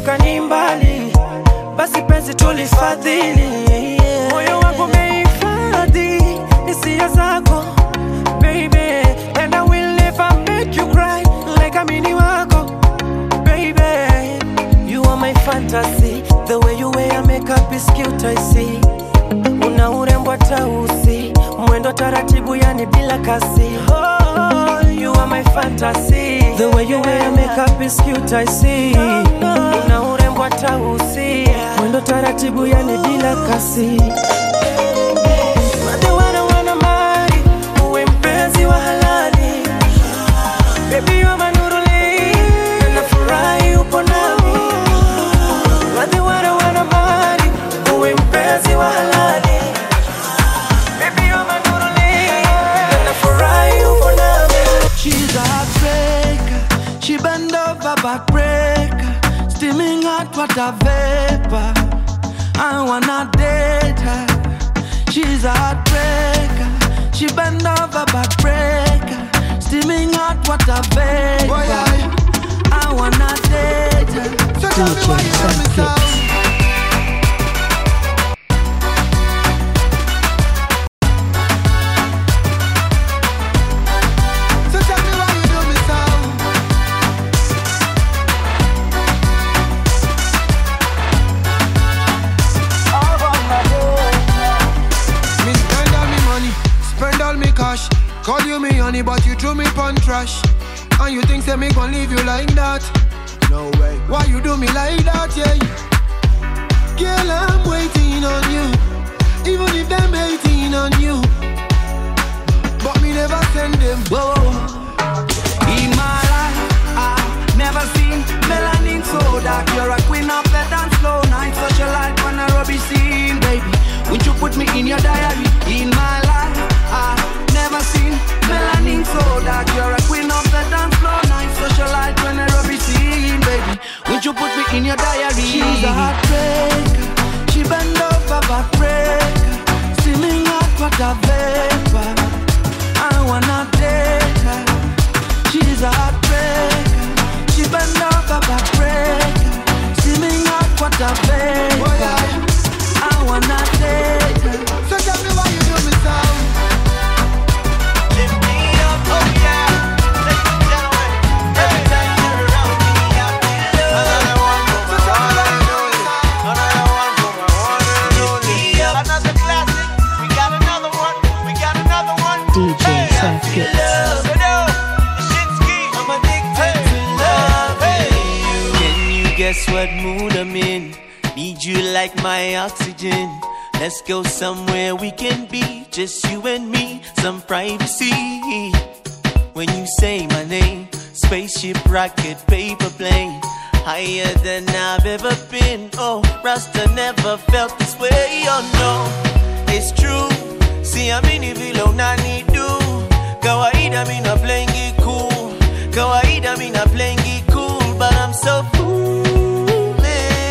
tumetoka ni mbali basi penzi tulifadhili moyo wangu umehifadhi hisia zako baby and I will never make you cry like amini wako baby you are my fantasy the way you wear makeup is cute I see una urembo tausi mwendo taratibu yani bila kasi oh, you are my fantasy the way you wear makeup is cute I see una urembo tausi mwendo taratibu yani bila kasi Wale wana wana mali, uwe mpenzi wa halali Baby you are my nuruli, na nafurahi upo nami Wale wana wana mali, uwe mpenzi wa halali Baby you are my nuruli, na nafurahi upo nami She's a heartbreaker. She bend over backbreaker. Steaming hot water vapor. I wanna date her. She's a heartbreaker. She bend over backbreaker. Steaming hot water vapor. I wanna date her. So tell me why you love me so. So tell me why you do me so. Me spend all me money, spend all me cash. Call you me honey, but you threw me pon trash. And you think say me gon' leave you like that? No way. Why you do me like that, yeah? Girl, I'm waiting on you. Even if them hating on you. But me never send them. Whoa. In my life, I've never seen melanin so dark. You're a queen of the dance floor. Night such a light on a rubbish scene, baby. Won't you put me in your diary? In my life, I've never seen melanin so dark. You're a queen of the dance floor. Night such a light on a rubbish scene, baby. Won't you put me in your diary? She's a heartbreaker. She bend over backbreaker. Steaming hot water vapor. I wanna date her. She's a heartbreaker. She bend over backbreaker. Steaming hot water vapor. I wanna date her. So tell me why you do me so. Lift me up, oh yeah. Ladies and gentlemen, every time you're around me, I feel love. Another one for my one and only. Another one for my one and only. Another classic. We got another one. We got another one. DJ Seth Gets. Can you guess what mood I'm in? Need you like my oxygen. Let's go somewhere we can be, just you and me, some privacy. When you say my name, spaceship, rocket, paper plane, higher than I've ever been. Oh, Rasta never felt this way. Oh no, it's true. See, I'm in vilo nani do. Kawaida mi na playing it cool. Kawaida mi na playing it cool, but I'm so foolish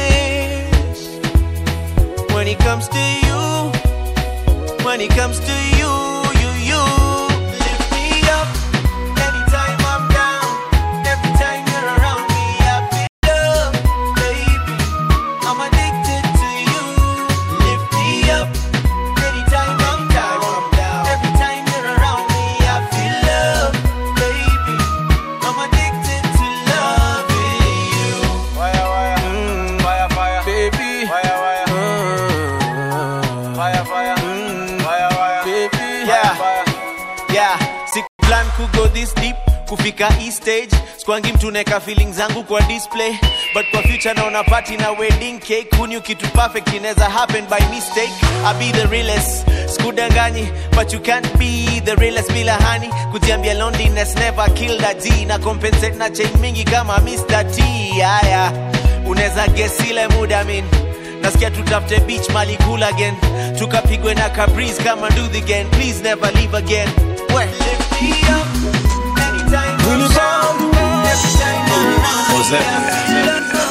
when it comes to you. When it comes to you, you, you lift me up anytime I'm down. Every time you're around me, I feel love, baby. I'm addicted to you. Lift me up anytime I'm down. Every time you're around me, I feel love, baby. I'm addicted to loving you. Fire, fire, mm, fire, fire, baby. Fire, fire, mm, fire, fire, mm, fire, fire, baby. Yeah, yeah. Siku plan kugo this deep kufika hii stage skwangi mtu neka feeling zangu kwa display but kwa future naona party na wedding cake kuni kitu perfect inaweza happen by mistake i be the realest skudanganyi but you can't be the realest bila hani kujiambia loneliness never killed a g na compensate na chain mingi kama Mr. T haya unaweza guess ile muda min nasikia tutafute beach mali cool again tukapigwe na cabris kama do the again please never leave again we lift me up anytime I'm down every time you're around me.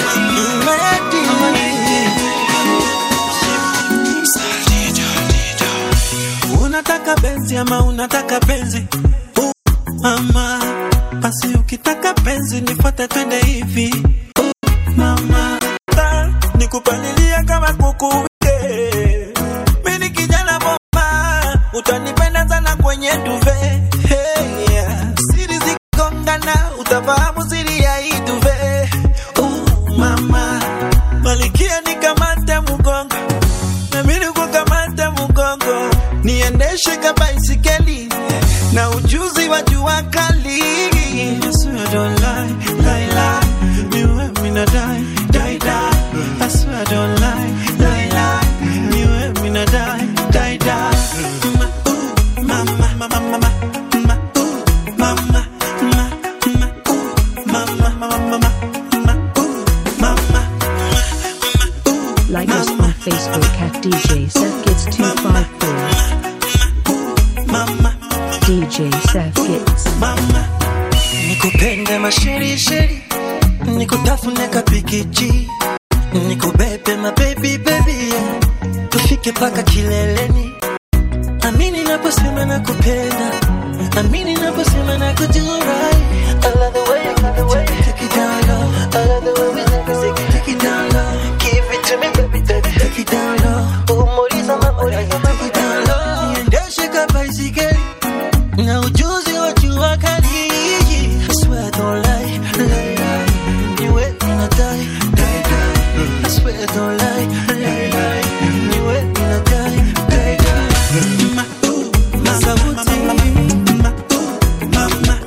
unataka benzi ama unataka penzi uh, mama basi ukitaka penzi nifuate twende hivi uh, mama kupalilia kama kuku wike. Mimi ni kijana bomba, utanipenda sana kwenye duve. Hey, yeah. Siri zikigongana, utafahamu siri ya hii duve. Uh, mama malikia nikamate mgongo, nami nikukamate mgongo, niendeshe ka baisikeli na ujuzi wa jua kali. I swear I don't lie, lie, lie. You and me not die, die, die. I swear I don't lie, lie, lie. You and me not die, die, die. Ma, ooh, mama, mama, mama, ma, ooh, mama, ma, ma, ooh, mama, mama, mama, ma, ooh, mama. Like us on Facebook at DJ Seth Kids 254. DJ Seth Kids. nikupende masherisheri nikutafune kapikichi nikubebe mabebi bebi tufike paka kileleni amini naposema nakupenda amini naposema nakujurai I love the way you take it, take it, take it down low. I love the way we take it, take it, take it down low. Give it to me, baby, baby, take it down low. Umuliza mama, take it down low. Niendeshe ka baisikeli na ujuzi wa jua kali. I swear I don't lie, lie, lie. You wet me not die, die, die. I swear I don't lie, lie, lie. You wet me not die, die, die. Ma, ooh, ma, sauti. Ma, ooh, ma, ma,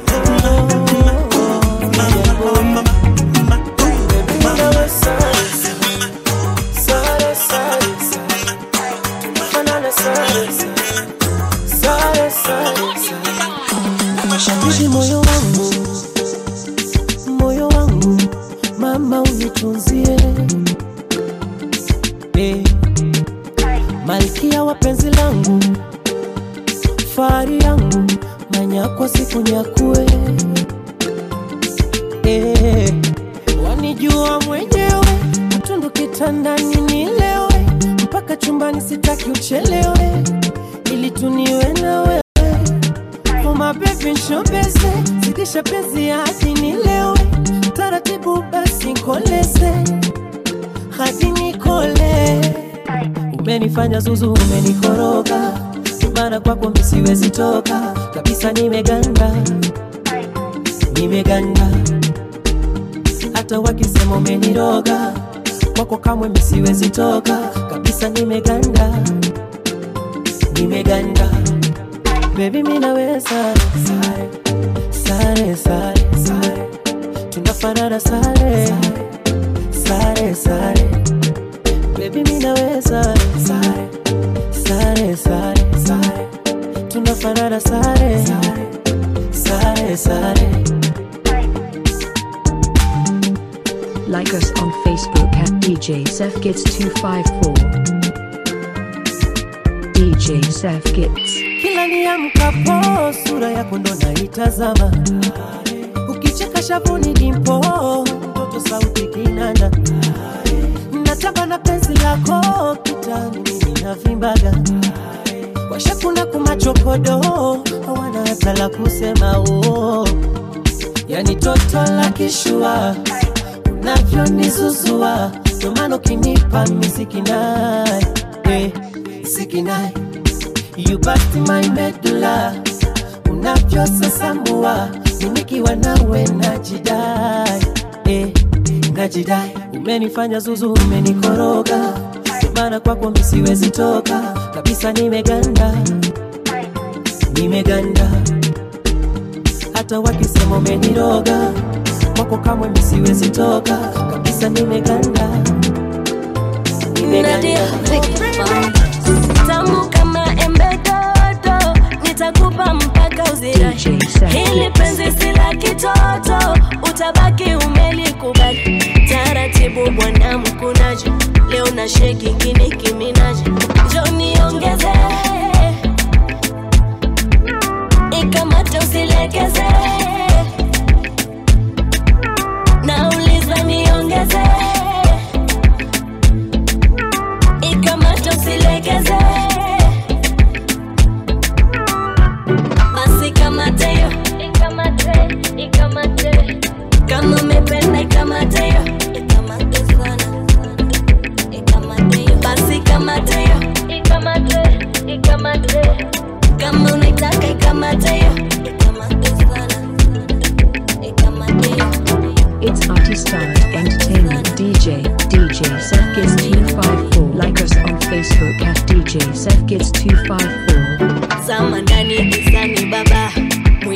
Shawishi moyo wangu, moyo wangu, mama unitunzie eh, malkia wa penzi langu, fahari yangu, manyakwa siku nyakue eh, wanijua mwenyewe, mtundu kitandani nilewe, mpaka chumbani sitaki uchelewe, ili tuniwe na wewe Oh my baby nshobeze zidisha penzi hadi nilewe taratibu basi nkoleze hadi nikole umenifanya zuzu umenikoroga maana kwako mimi siwezi toka kabisa nimeganda nimeganda hata wakisema umeniroga kwako kamwe mimi siwezi toka kabisa nimeganda nimeganda Baby mimi nawe sare sare sare sare sare tunafanana sare sare sare Baby mimi nawe sare sare sare sare sare tunafanana sare sare sare Like us on Facebook at DJ Seth Kids 254. DJ Seth Kids. kila niamkapo sura yako ndo naitazama ukicheka shavuni dimpo mtoto sauti kinanda nataka na penzi lako kitani mimi navimbaga washakuna kumachokodo hawana hata la kusema oh. yani toto la kishua unavyonizuzua ndomano kinipa misikinai eh, sikinai You bust my medulla unavyosasamua nikiwa nawe najidai eh, najidai umenifanya zuzu umenikoroga maana kwako mimi siwezi toka kabisa nimeganda nimeganda hata wakisema umeniroga kwako kamwe mimi siwezi toka kabisa nimeganda Nadia, tamu kama embe dodo, nitakupa mpaka uzirai. Hili penzi si la kitoto, utabaki umelikubali. Taratibu bwana mkunaji, leo na sheki kini kiminaji, njo niongeze ikamate usilegeze, nauliza niongeze ikamate usilegeze basi kamate yo ikamate ikamate kama umependa ikamate yo ikamate sana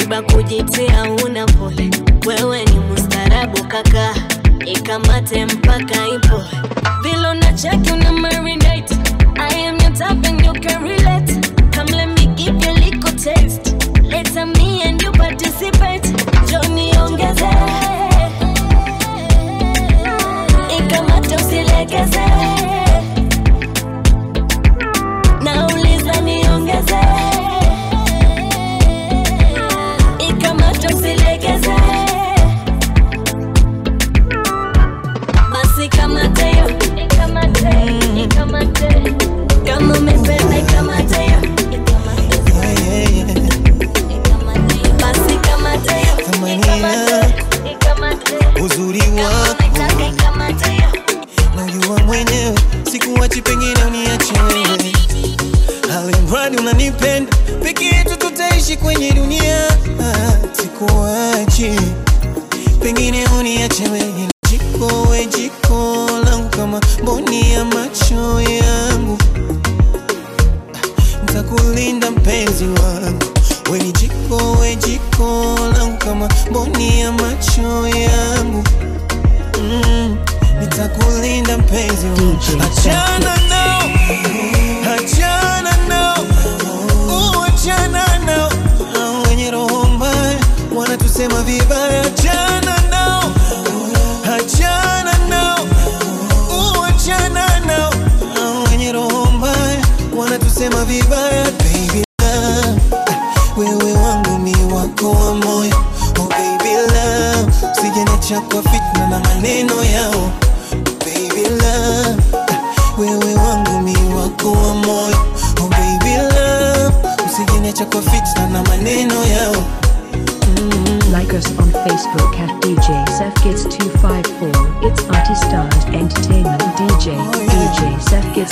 Mwiba kujitia una pole, wewe ni mustarabu kaka, ikamate mpaka ipo vile unacheki una marinate. I am your type and you can relate. Come let me give you a little taste. Later me and you participate. Johnny ongeze, ikamate usilegeze. Nauliza niongeze, ikamate usilegeze. Basi kamate yo, ikamate, ikamate. Kama umependa ikamate yo, basi kamate yo, ikamate, ikamate. uzuri wako Nataka ikamate yo. najua mwenyewe sikuwachi pengine uniache wewe alimradi unanipenda peke yetu tutaishi kwenye dunia Ah, sikuwachi pengine uniache wewe jiko we jiko langu kama mboni ya macho yangu ntakulinda mpenzi wangu we ni jiko we jiko langu kama mboni ya macho yangu mm, nitakulinda mpenzi wangu achana nao achana nao uh, achana nao Hao wenye roho mbaya wanatusema vibaya achana nao achana nao uh, achana nao Hao wenye roho mbaya wanatusema vibaya baby love wewe wangu mi wako wa moyo oh baby love usijeniacha kwa fitna na maneno yao baby love wewe wangu mi wako wa moyo oh baby love usijeniacha kwa fitna na maneno yao Like us on Facebook at DJ Seth Gets 254. It's Artie Stars Entertainment DJ. DJ Seth Gets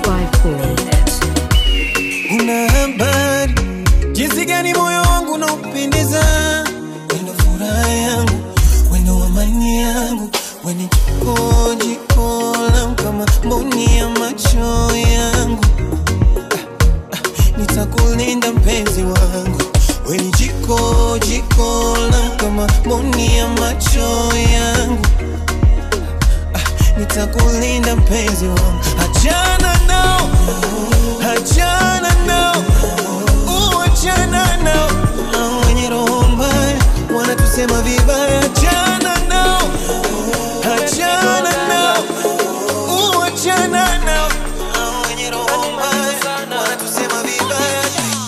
254. una habari jinsi gani moyo wangu unaupendeza wendo furaha yangu wendo amani yangu weni jiko jiko langu kama mboni ya macho yangu Ah, ah, nitakulinda mpenzi wangu weni jiko jiko langu kama mboni ya macho yangu Ah, nitakulinda mpenzi wangu achana nao achana nao uh, achana nao Hao wenye roho mbaya wanatusema vibaya achana nao achana nao uh, achana nao Hao wenye roho mbaya wanatusema vibaya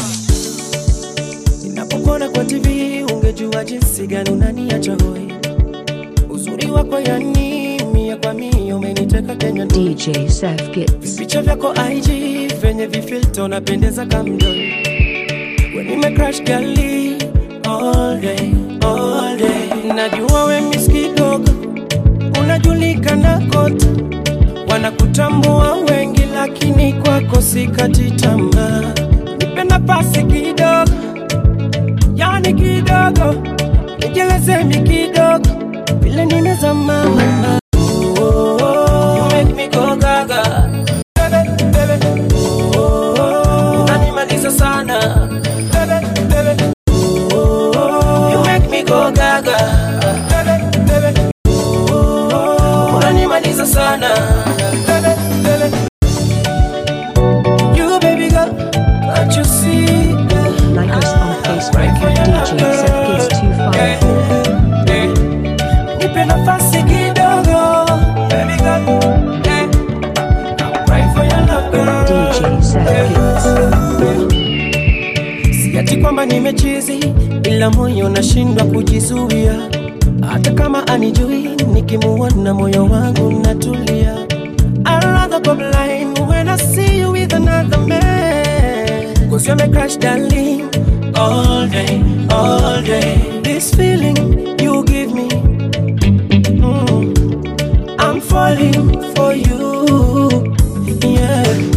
Ninapokuona kwa TV ungejua jinsi gani unaniacha hoi. Uzuri wako yani mia kwa mia umeniteka Kenya ndani. DJ Seth Gets. Picha vyako IG venye vifilter unapendeza kamdoi. When nime crash gali all day, all day. Najua we miss kidogo, unajulikana kote, wanakutambua wengi, lakini kwako sikati tamaa. Nipe nafasi kidogo, yani kidogo, nijeleze mi kidogo, vile nimezama mama. Oh, oh, oh. You make me go gaga. Bebe, bebe. Oh, oh, oh. Unanimaliza sana. Bebe, bebe. Oh, oh, oh. You make me go gaga. Bebe, bebe. Oh, oh, oh. Unanimaliza sana. Bebe, bebe. You baby girl, can't you see? Like us on Facebook at DJ Seth Gets 254. Nipe nafasi kidogo, baby girl. Eh. I'm crying for your love, girl. DJ Seth Gets. Si ati kwamba nimechizi, ila moyo nashindwa kujizuia. Hata kama anijui, nikimuona moyo wangu natulia. I'd rather go blind when I see you with another man. Cause you're my crush, darling. All day, all day. This feeling you give me. mm, I'm falling for you. Yeah.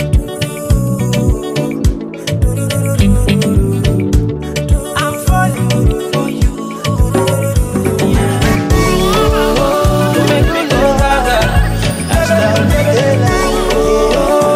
I'm falling for you. Yeah. You make me go gaga.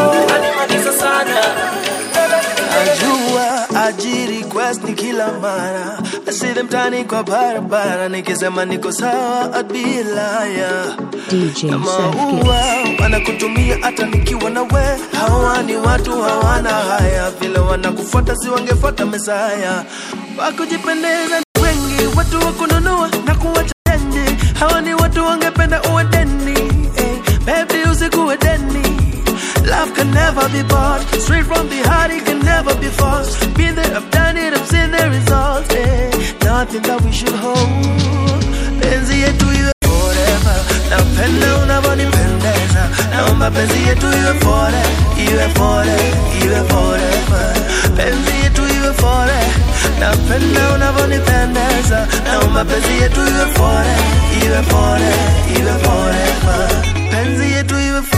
Najua aji request ni kila mara imara I see them tani kwa barabara nikisema niko sawa I'd be a liar DJ na Seth maua Gets. wanakutumia hata nikiwa na we hawa ni watu hawana haya vile wanakufuata si wangefuata mesaya wakujipendeza ni wengi watu wakununua na kuwacha chenji hawa ni watu wangependa uwe deni eh, baby usikuwe deni Love can never be bought Straight from the heart it can never be forced Been there, I've done it, I've seen the results eh. Nothing that we should hold Penzi yetu iwe forever Napenda unavyonipendeza Naomba penzi yetu iwe fore Iwe fore, iwe forever Penzi yetu iwe fore Napenda unavyonipendeza Naomba penzi yetu iwe fore Iwe fore, iwe forever Penzi yetu iwe fore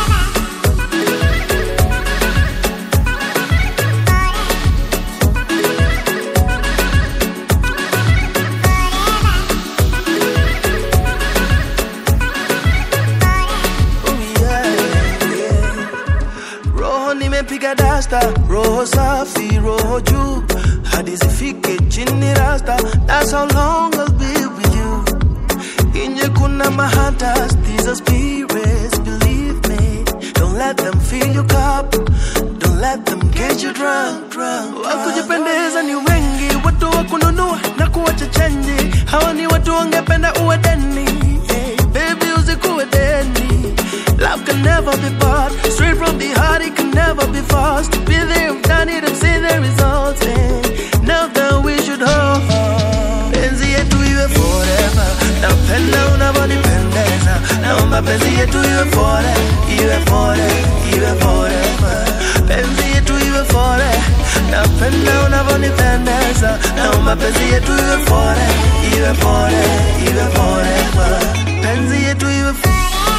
roho nimepiga dasta roho safi roho juu hadi zifike chini rasta that's how long I'll be with you inje kuna mahatas these are spirits believe me don't let them fill your cup don't let them get you drunk drunk wakujipendeza ni wengi watu wa kununua na kuwacha chenji hawa ni watu wangependa uwe deni hey, baby usikuwe deni Love can never be bought. Straight from the heart, it can never be forced. Be there, I've done it, I've seen the results. eh. Now that we should hold. Penzi yetu iwe forever. Napenda unavyonipendeza. Naomba penzi yetu iwe fore, iwe fore, iwe forever. Penzi yetu iwe fore. Napenda unavyonipendeza. Naomba penzi yetu iwe fore, iwe fore, iwe forever. Penzi yetu iwe fore.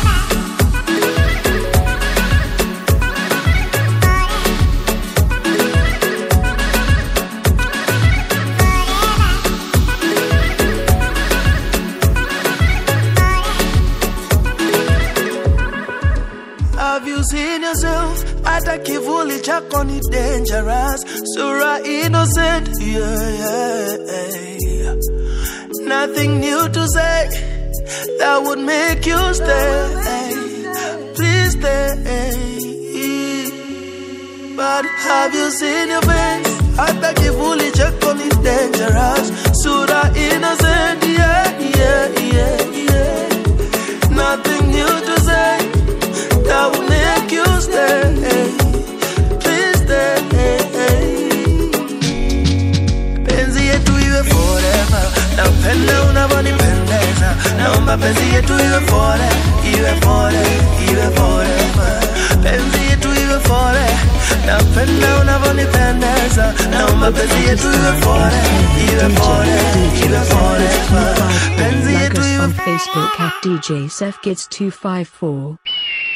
Have you seen yourself? Hata kivuli chako ni dangerous. Sura innocent, yeah, yeah. Nothing new to say that would make you stay. Please stay. But have you seen your face? Hata kivuli chako ni dangerous. Sura innocent, yeah, yeah, yeah, yeah. Nothing new to say that will make you stay. Please stay. Penzi yetu iwe forever. Napenda unavyonipendeza. Naomba penzi yetu iwe fore, iwe fore, iwe forever. Penzi yetu iwe fore. Napenda unavyonipendeza. Naomba penzi yetu iwe fore, iwe fore, iwe forever. Penzi Like yetu us iwe on Facebook at DJ Seth Gets 254.